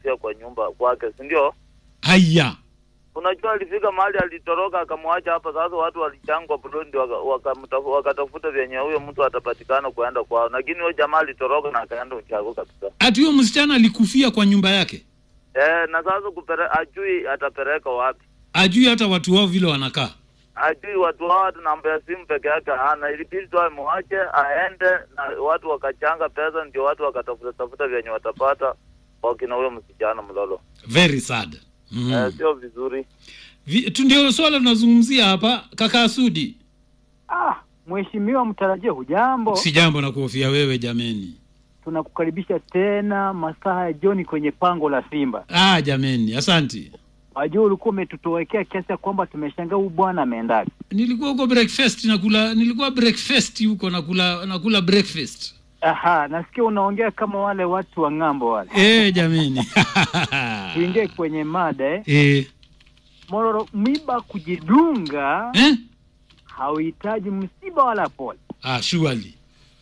alikufia kwa nyumba kwake, si ndio? haya Unajua alifika mahali alitoroka akamwacha hapa. Sasa watu walichangwa Burundi waka- wakamtafu- wakatafuta vyenye huyo mtu atapatikana kuenda kwao, lakini huyo jamaa alitoroka na akaenda Uchago kabisa. ati huyo msichana alikufia kwa nyumba yake Eh, na sasa kupere, ajui atapeleka wapi, ajui hata watu wao vile wanakaa ajui watu hao, hata namba ya simu peke yake hana. Ilibidi tu amwache aende, na watu wakachanga pesa, ndio watu wakatafuta tafuta vyenye watapata wakina huyo msichana mlolo. very sad mm. Eh, sio vizuri. Vi- tu ndio swala tunazungumzia hapa kaka Sudi Ah, mheshimiwa mtarajia, hujambo? si jambo na kuhofia wewe jameni Tunakukaribisha tena masaa ya jioni kwenye pango la Simba. ah jameni asanti Wajua ulikuwa umetutowekea kiasi ya kwamba tumeshangaa huyu bwana ameendaje. nilikuwa huko breakfast nakula nilikuwa breakfast huko nakula nakula breakfast Aha, nasikia unaongea kama wale watu wa ng'ambo wale. eh jameni Tuingie kwenye mada eh. eh Mororo, mwiba kujidunga eh hauhitaji msiba wala pole. ah surely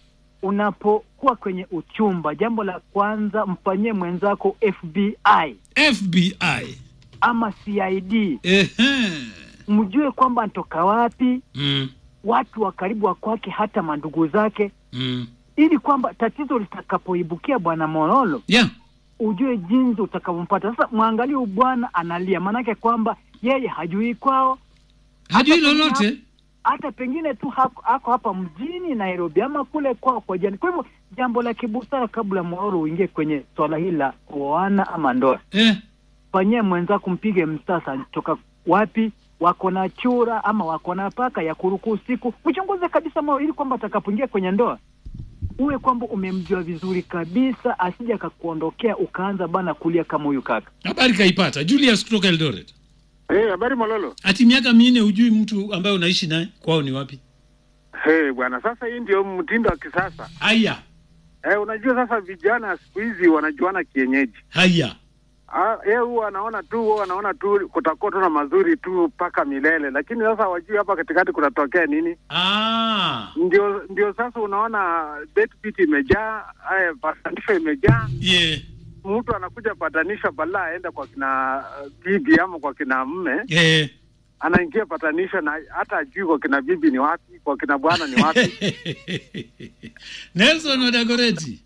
Unapokuwa kwenye uchumba, jambo la kwanza mfanyie mwenzako FBI FBI ama CID, eh mjue kwamba anatoka wapi, mm, watu wa karibu wa kwake, hata mandugu zake, mm. ili kwamba tatizo litakapoibukia bwana Morolo yeah ujue jinsi utakavyompata. Sasa mwangalie huyu bwana analia, maanake kwamba yeye hajui kwao, hajui Hata pengine lolote hata pengine tu hako, ako hapa mjini Nairobi ama kule kwao kwa jani. Kwa hivyo jambo la kibusara, kabla Mororo uingie kwenye swala hili la kuoana ama ndoa, eh fanyie mwenzako, mpige msasa, toka wapi, wako na chura ama wako na paka ya kuruku usiku, mchunguze kabisa moyo, ili kwamba atakapoingia kwenye ndoa uwe kwamba umemjua vizuri kabisa, asije akakuondokea ukaanza bana kulia kama huyu kaka. habari kaipata Julius kutoka Eldoret Hey, habari Mololo. ati miaka minne hujui mtu ambaye unaishi naye kwao ni wapi Hey, bwana, sasa hii ndio mtindo wa kisasa. haya Eh, unajua sasa vijana siku hizi wanajuana kienyeji. haya Ah, yeye huwa anaona tu huwa anaona tu kutakuwa tu na mazuri tu mpaka milele, lakini sasa hawajui hapa katikati kunatokea nini. ah Ndio ndio sasa unaona deadbeat imejaa, haya patanisho imejaa. yeah Mtu anakuja patanisho badala aende kwa kina uh, bibi ama kwa kina mme, eh anaingia patanisho na hata ajui kwa kina bibi ni wapi, kwa kina bwana ni wapi. Nelson Odagoreti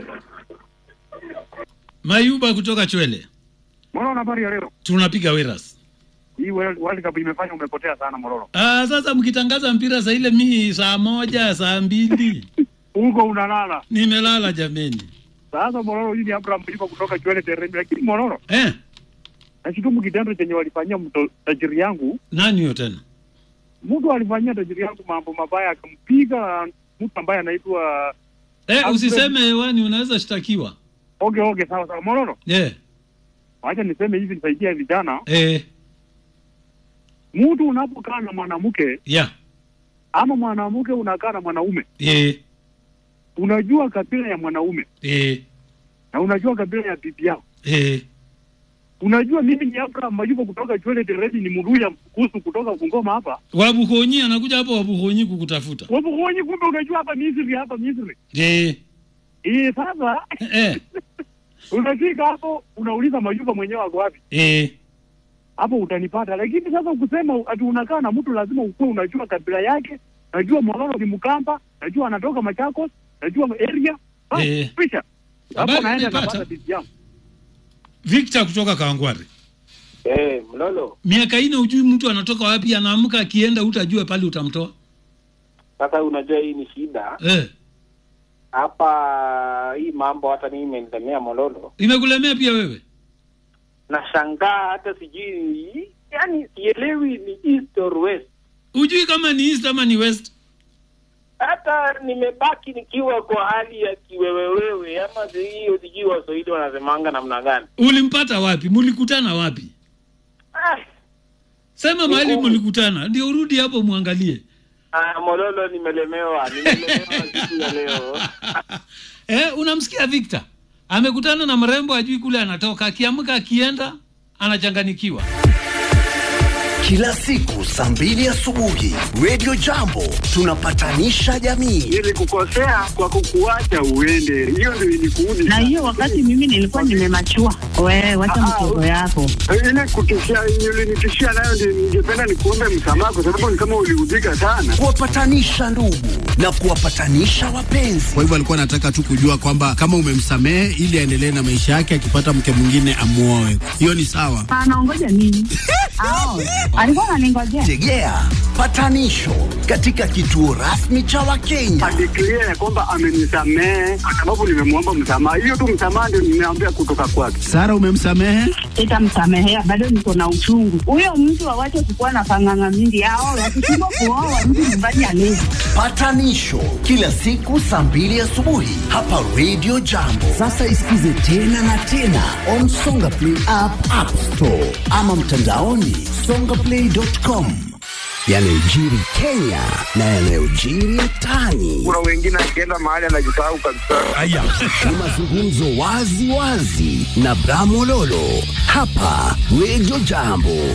Mayuba kutoka Chwele Mororo, habari ya leo? tunapiga wiras Hii World World Cup imefanya umepotea sana Mororo. ah, sasa mkitangaza mpira saa ile mi saa moja saa mbili Huko unalala. nimelala jameni Sasa Mororo, hii ni Abraham Mlima kutoka Chwele Teremi, lakini Mororo, eh, nashutumu kitendo chenye walifanyia mto tajiri yangu. nani huyo tena Mtu alifanyia tajiri yangu mambo mabaya, akampiga mtu ambaye anaitwa eh, Alfred- usiseme hewani unaweza shtakiwa oge oge. Sawa sawa, Mororo, eh, wacha niseme hivi, nisaidia vijana. eh, Mtu unapokaa na mwanamke yeah, ama mwanamke unakaa na mwanaume, eh, unajua kabila ya mwanaume eh, na unajua kabila ya bibi yao. eh. Unajua mimi ni Abraham Mayuba kutoka Chwele Teremi, ni Muluya Mkusu kutoka Bungoma hapa Wabuhonyi anakuja hapo Wabuhonyi kukutafuta Wabuhonyi, kumbe unajua hapa Misri, hapa Misri. eh, Eh, sasa eh, unafika hapo unauliza Mayuba mwenyewe ako wapi, eh. hapo utanipata. Lakini sasa ukisema ati unakaa na mtu, lazima ukuwe unajua kabila yake, najua Mororo ni Mkamba, najua anatoka Machakos, najua area Ah, Eh. pisha hapo Habari naenda nimepata. napata bibi yangu. Victor kutoka Kawangware Eh, Mlolo, miaka ine hujui mtu anatoka wapi anaamka akienda utajua pale utamtoa sasa unajua hii ni shida eh. hapa. Hii mambo hata mimi imenilemea Mololo, imekulemea pia wewe nashangaa hata sijui, yani sielewi ni east or west. hujui kama ni east ama ni west Hata nimebaki nikiwa kwa hali ya kiwewewewe, ama si- hiyo sijui Waswahili wanasemanga namna gani? ulimpata wapi mulikutana wapi Ah, sema mahali Niko- mulikutana ndio urudi hapo mwangalie ah, Mololo, nimelemewa, nimelemewa siku ya leo. eh, unamsikia Victor amekutana na mrembo ajui kule anatoka akiamka akienda anachanganikiwa kila siku saa mbili asubuhi Radio Jambo tunapatanisha jamii. Nilikukosea kwa kukuacha uende, hiyo ndio ilikuudi. na hiyo wakati mimi nilikuwa nimemachua. Wewe wacha Ah, mchezo yako. ile kutishia ulinitishia nayo, ndio ningependa nikuombe msamaha, kwa sababu ni kama uliudhika sana. Kuwapatanisha ndugu na kuwapatanisha wapenzi. Kwa hivyo alikuwa anataka tu kujua kwamba kama umemsamehe ili aendelee na maisha yake, akipata mke mwingine amuoe. Hiyo ni sawa. Anaongoja nini? Ao, alikuwa ananingojea. Tegea patanisho katika kituo rasmi cha Wakenya. Adeklia ya kwamba amenisamehe kwa sababu nimemwomba msamaha. Hiyo tu msamaha ndio nimeambia kutoka kwake. Sara, umemsamehe? Sitamsamehea, bado niko na uchungu. Huyo mtu awache kukuwa na panganga mingi. Ao, wakishindwa kuoa mtu nyumbani alezi. Patanisho kila siku saa mbili asubuhi hapa Radio Jambo. Sasa isikize tena na tena on Songa Play app, App Store ama mtandaoni songaplay.com. Yanayojiri Kenya na yanayojiri mtaani. Kuna wengine akienda mahali anajisahau kabisa. Ni mazungumzo wazi wazi na Bramololo hapa Radio Jambo.